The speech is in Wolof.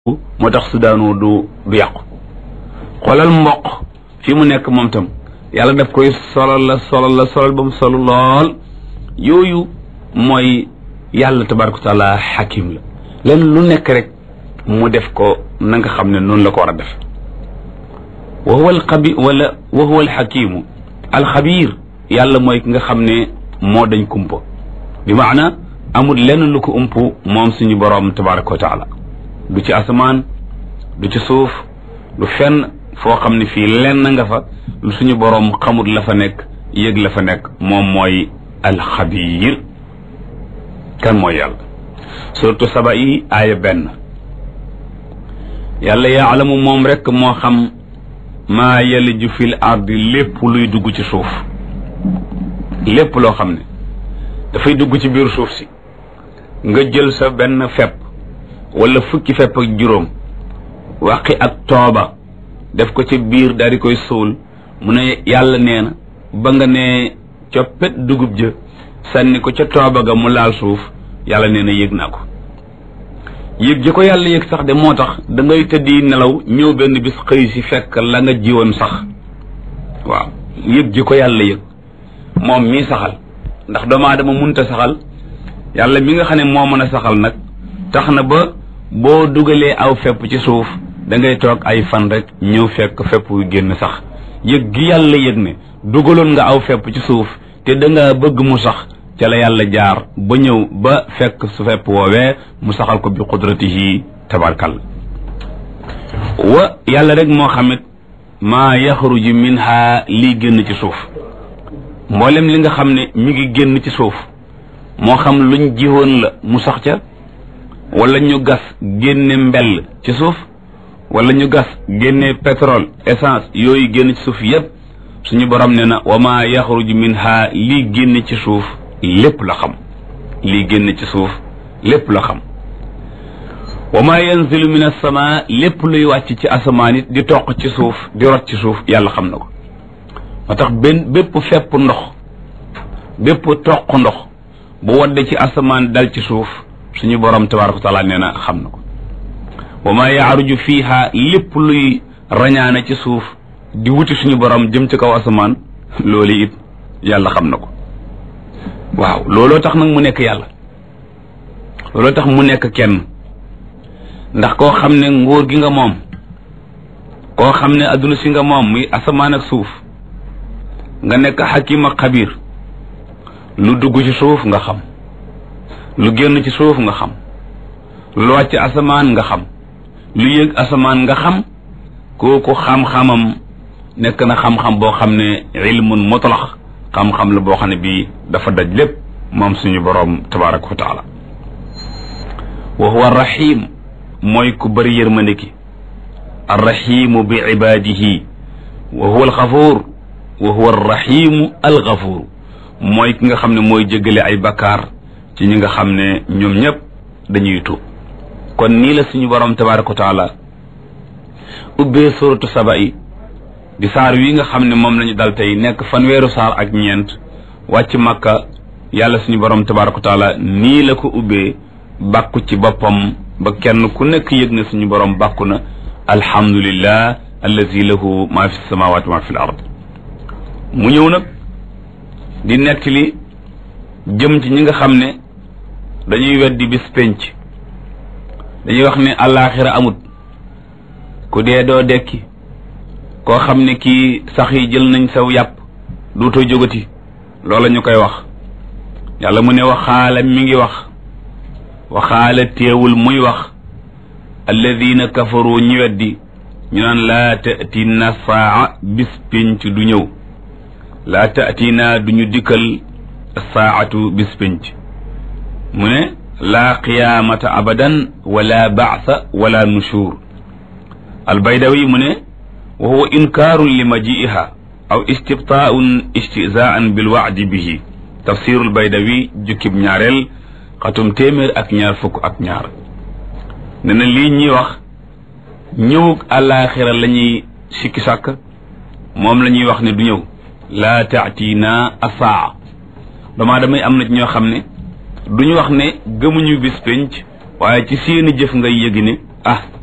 moo tax su daanoo du du yàqu xoolal mboq fi mu nekk moom tam yàlla daf koy solal la solal la solal ba mu solu lool yooyu mooy yàlla tabaraka wa taala xakim la len lu nekk rek mu def ko na nga xam ne noonu la ko war a def wa huwa alxabi wala wa huwa alxakimu alxabir yàlla mooy ki nga xam ne moo dañ kumpa bi maana amul lenn lu ko ump moom suñu boroom tabaraka wa taala du ci asamaan du ci suuf du fenn foo xam ne fii lenn nga fa lu suñu boroom xamut la fa nekk yëg la fa nekk moom mooy alxabiir kan mooy yàlla surtout saba yi aaya benn yàlla yaalamu moom rekk moo xam maa yaliju fil ardi lépp luy dugg ci suuf lépp loo xam ne dafay dugg ci biir suuf si nga jël sa benn fepp wala fukki fepp ak juróom waqi ak tooba def ko ci biir daal di koy suul mu ne yàlla nee na ba nga ne coppet dugub jë sànni ko ca tooba ga mu laal suuf yàlla nee na yëg naa ko yëg ji ko yàlla yëg sax de moo tax da ngay tëddi nelaw ñëw benn bis xëy si fekk la nga jiwoon sax waaw yëg ji ko yàlla yëg moom mii saxal ndax doomu aadama munta saxal yàlla mi nga xam ne moo mën a saxal nag tax na ba boo dugalee aw fepp ci suuf da ngay toog ay fan rek ñëw fekk fepp yu génn sax yëg gi yàlla yëg ne dugaloon nga aw fepp ci suuf te da nga bëgg mu sax ca la yàlla jaar ba ñëw ba fekk su fepp woowee mu saxal ko bi qudratihi tabarkal wa yàlla rek moo xamit maa yaxruju minha lii génn ci suuf mboolem li nga xam ne mi ngi génn ci suuf moo xam luñ jiwoon la mu sax ca wala ñu gas génne mbell ci suuf wala ñu gas génne pétrole essence yooyu génn ci suuf yépp suñu borom ne na wa ma yaxruju minha lii génn ci suuf lépp la xam lii génn ci suuf lépp la xam wa ma yanzilu min as-sama lépp luy wàcc ci asamaan it di toq ci suuf di rot ci suuf yàlla xam na ko moo tax benn bépp fepp ndox bépp toq ndox bu wadde ci asamaan dal ci suuf suñu borom tabaraka wa taala nee na xam na ko wa ma yaaruju fiiha lépp luy rañaane ci suuf di wuti suñu borom jëm ci kaw asamaan loolu it yàlla xam na ko waaw looloo tax nag mu nekk yàlla looloo tax mu nekk kenn ndax koo xam ne nguur gi nga moom koo xam ne adduna si nga moom muy asamaan ak suuf nga nekk xakim ak xabiir lu dugg ci suuf nga xam lu génn ci suuf nga xam lu wàcc asamaan nga xam lu yëg asamaan nga xam kooku xam-xamam nekk na xam-xam boo xam ne ilmun mutlax xam-xam la boo xam ne bii dafa daj lépp moom suñu boroom tabaraka wa taala wa huwa arrahim mooy ku bëri yërmande ki arrahimu bi ibadihi wa huwa alxafuur wa huwa arrahimu alxafuur mooy ki nga xam ne mooy jéggale ay bakkaar ci ñi nga xam ne ñoom ñëpp dañuy tuub kon nii la suñu borom tabaraka wa taala ubbee suratu saba yi di saar wi nga xam ne moom lañu dal tey nekk fanweeru saar ak ñeent wàcc makka yàlla suñu borom tabaraka wa taala nii la ko ubbee bàkku ci boppam ba kenn ku nekk yëg na suñu borom bàkku na alhamdulillah allazi lahu ma fi samawati ma fi l ard mu ñëw nag di nettali jëm ci ñi nga xam ne dañuy weddi bis penc dañuy wax ne àllaaxira amut ku dee doo dekki koo xam ne kii sax yi jël nañ saw yàpp duutoo jógati loola ñu koy wax yàlla mu ne waxaala mi ngi wax waxaala teewul muy wax alladina kafaru ñi weddi ñu naan laa tatina saa bis penc du ñëw laa tatina duñu dikkal saatu bis penc mu ne laa qiyaamata abadan wala baasa wala nushur albaydawi mu ne wa huwa inkaarun li majiiha aw istibtaaun istizaan bilwaadi bihi tafsirul baydawi jukkib ñaareel xatum téeméer ak ñaar fukk ak ñaar ne na lii ñuy wax ñëwug àllaaxira la ñuy sikki sàkk moom la ñuy wax ne du ñëw laa taatina asaa damaa damay am na ñoo xam ne duñu wax ne gëmuñu bis penc waaye ci seeni jëf ngay yëgi ne ah